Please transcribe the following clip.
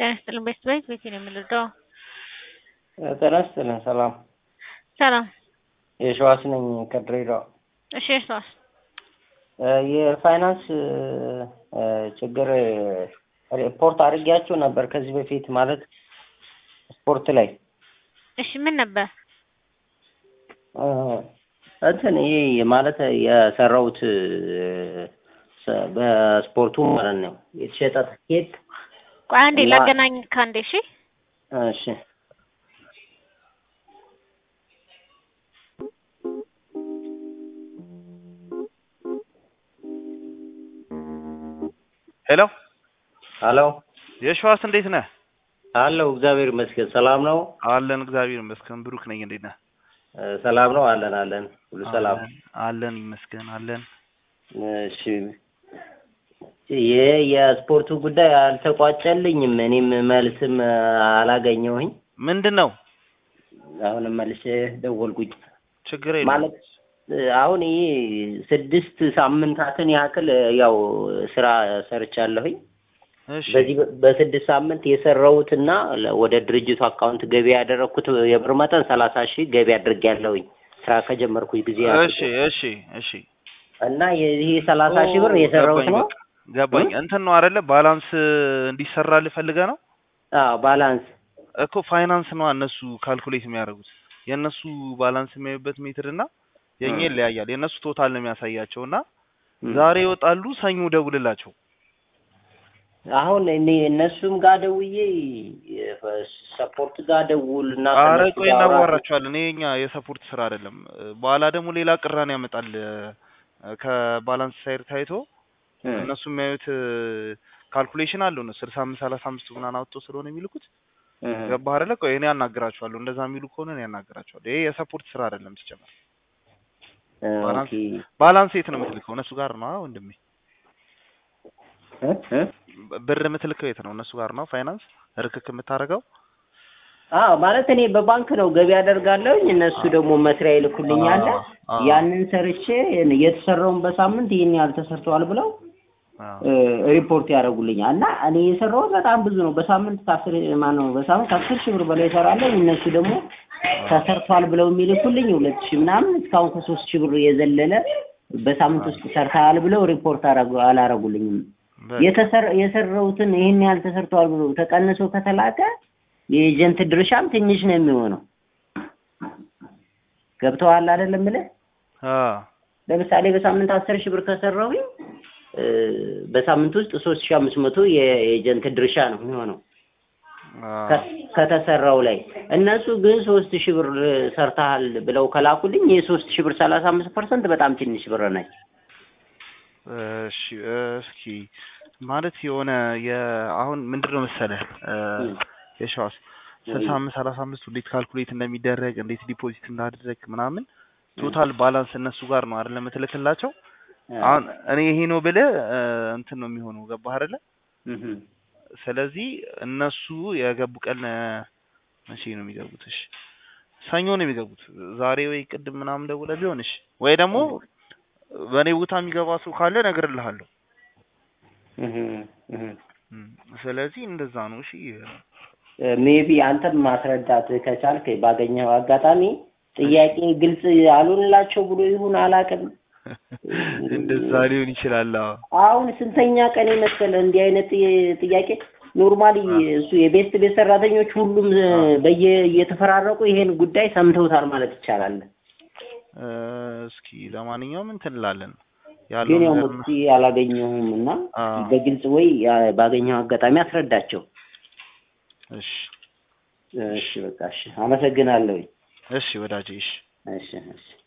ጤና ይስጥልን ቤተሰቦች ቤቴ ነው የምንረዳው። ጤና ይስጥልን ሰላም ሰላም። የሸዋስ ነኝ ከድሬዳዋ። እሺ እርሷስ? የፋይናንስ ችግር ሪፖርት አድርጌያቸው ነበር ከዚህ በፊት ማለት ስፖርት ላይ እሺ ምን ነበር? እንትን ይሄ ማለት የሰራሁት በስፖርቱ ማለት ነው የተሸጠ ትኬት ቆይ አንዴ ላገናኝ ከአንዴ እሺ እሺ ሄሎ ሄሎ የሸዋስ እንዴት ነህ? አለሁ እግዚአብሔር ይመስገን ሰላም ነው አለን እግዚአብሔር ይመስገን። ብሩክ ነኝ። እንዴት ነህ? ሰላም ነው አለን አለን ሁሉ ሰላም አለን አለን ይመስገን አለን። እሺ ይሄ የስፖርቱ ጉዳይ አልተቋጨልኝም እኔም መልስም አላገኘሁኝ ምንድን ነው አሁንም መልሼ ደወልኩኝ ችግር የለም ማለት አሁን ይሄ ስድስት ሳምንታትን ያክል ያው ስራ ሰርቻለሁኝ እሺ በዚህ በስድስት ሳምንት የሰራሁትና ወደ ድርጅቱ አካውንት ገቢ ያደረግኩት የብር መጠን ሰላሳ ሺህ ገቢ አድርጌያለሁኝ ስራ ከጀመርኩኝ ጊዜ እሺ እሺ እሺ እና ይሄ ሰላሳ ሺህ ብር የሰራሁት ገባኝ ነው በቃ ገባኝ። እንትን ነው አይደለ ባላንስ እንዲሰራልህ ፈልገህ ነው አዎ ባላንስ እኮ ፋይናንስ ነው እነሱ ካልኩሌት የሚያደርጉት የእነሱ ባላንስ የሚያዩበት ሜትር እና የኛ ይለያያል። የእነሱ ቶታል ነው የሚያሳያቸው እና ዛሬ ይወጣሉ፣ ሰኞ ደውልላቸው። አሁን እኔ እነሱም ጋር ደውዬ ሰፖርት ጋር ደውል እና አረ ከእነሱ ቆይ ጋር አውራ- እናዋራቸዋለን። ይሄ የኛ የሰፖርት ስራ አይደለም። በኋላ ደግሞ ሌላ ቅራኔ ያመጣል። ከባላንስ ሳይድ ታይቶ እም፣ እነሱ የሚያዩት ካልኩሌሽን አለው ነው ስልሳ አምስት ሰላሳ አምስት ምናምን አውጥቶ ስለሆነ የሚልኩት እም። ገባህ አይደለ? ቆይ እኔ ያናግራቸዋለሁ። እንደዛ የሚሉ ከሆነ እኔ ያናግራቸዋለሁ። ይሄ የሰፖርት ስራ አይደለም ሲጀመር። ባላንስ ኦኬ ባላንስ የት ነው የምትልከው? እነሱ ጋር ነው ወንድሜ። እ እ ብር የምትልከው የት ነው? እነሱ ጋር ነው ፋይናንስ ርክክ የምታደርገው? አዎ ማለት እኔ በባንክ ነው ገቢ አደርጋለሁኝ እነሱ ደግሞ መስሪያ ይልኩልኛል አዎ፣ አዎ። ያንን ሰርቼ የተሰራውን በሳምንት ይህን ያህል ተሰርተዋል ብለው አዎ። እ፣ ሪፖርት ያደርጉልኛል እና እኔ የሰራሁት በጣም ብዙ ነው በሳምንት ከአስር ማነው በሳምንት ከአስር ሺህ ብር በላይ እሰራለሁ እነሱ ደግሞ ተሰርቷል ብለው የሚልኩልኝ ሁለት ሺህ ምናምን እስካሁን ከሶስት ሺህ ብር የዘለለ በሳምንት ውስጥ ሰርተሃል ብለው ሪፖርት አረጉ- አላረጉልኝም በቃ የተሰር- የሰራሁትን ይህን ያህል ተሰርተዋል ብሎ ተቀንሶ ከተላከ የኤጀንት ድርሻም ትንሽ ነው የሚሆነው። ገብተዋል አይደለም ብለህ አዎ። ለምሳሌ በሳምንት አስር ሺህ ብር ከሰራሁኝ እ፣ በሳምንት ውስጥ ሶስት ሺህ አምስት መቶ የኤጀንት ድርሻ ነው የሚሆነው አዎ። ከ- ከተሰራው ላይ እነሱ ግን ሶስት ሺህ ብር ሰርተሃል ብለው ከላኩልኝ የሶስት ሺህ ብር ሰላሳ አምስት ፐርሰንት በጣም ትንሽ ብር ነች። እሺ እስኪ ማለት የሆነ የአሁን ምንድን ነው መሰለህ እ፣ እም። የሸዋስ ስልሳ አምስት ሰላሳ አምስት እንዴት ካልኩሌት እንደሚደረግ እንዴት ዲፖዚት እንዳደረግ ምናምን ቶታል ባላንስ እነሱ ጋር ነው አይደለ የምትልክላቸው። አሁን እኔ ይሄ ነው ብለህ እ፣ እንትን ነው የሚሆነው ገባህ አይደለ? እም። ስለዚህ እነሱ የገቡ ቀን እ፣ መቼ ነው የሚገቡት? እሺ ሰኞ ነው የሚገቡት። ዛሬ ወይ ቅድም ምናምን ደውለህ ቢሆን እሺ፣ ወይ ደግሞ በእኔ ቦታ የሚገባ ሰው ካለ እነግርልሃለሁ። እም። እም። እም፣ ስለዚህ እንደዛ ነው። እሺ ሜቢ አንተም ማስረዳት ከቻልክ ባገኘው አጋጣሚ ጥያቄ ግልጽ አልሆንላቸው ብሎ ይሁን አላውቅም። እንደዛ ሊሆን ይችላል። አዎ አሁን ስንተኛ ቀን መሰለ እንዲህ አይነት ጥ- ጥያቄ ኖርማሊ እሱ የቤስት ቤት ሰራተኞች ሁሉም እ፣ በየ እየተፈራረቁ ይሄን ጉዳይ ሰምተውታል ማለት ይቻላል። እ፣ እስኪ ለማንኛውም እንትን እንላለን ግን ያለው ያው ነገር መፍትሄ አላገኘሁም እና አዎ። በግልጽ ወይ ያ- ባገኘው አጋጣሚ አስረዳቸው። እሺ እሺ በቃ እሺ፣ አመሰግናለሁ። እሺ ወዳጄ እሺ እሺ እሺ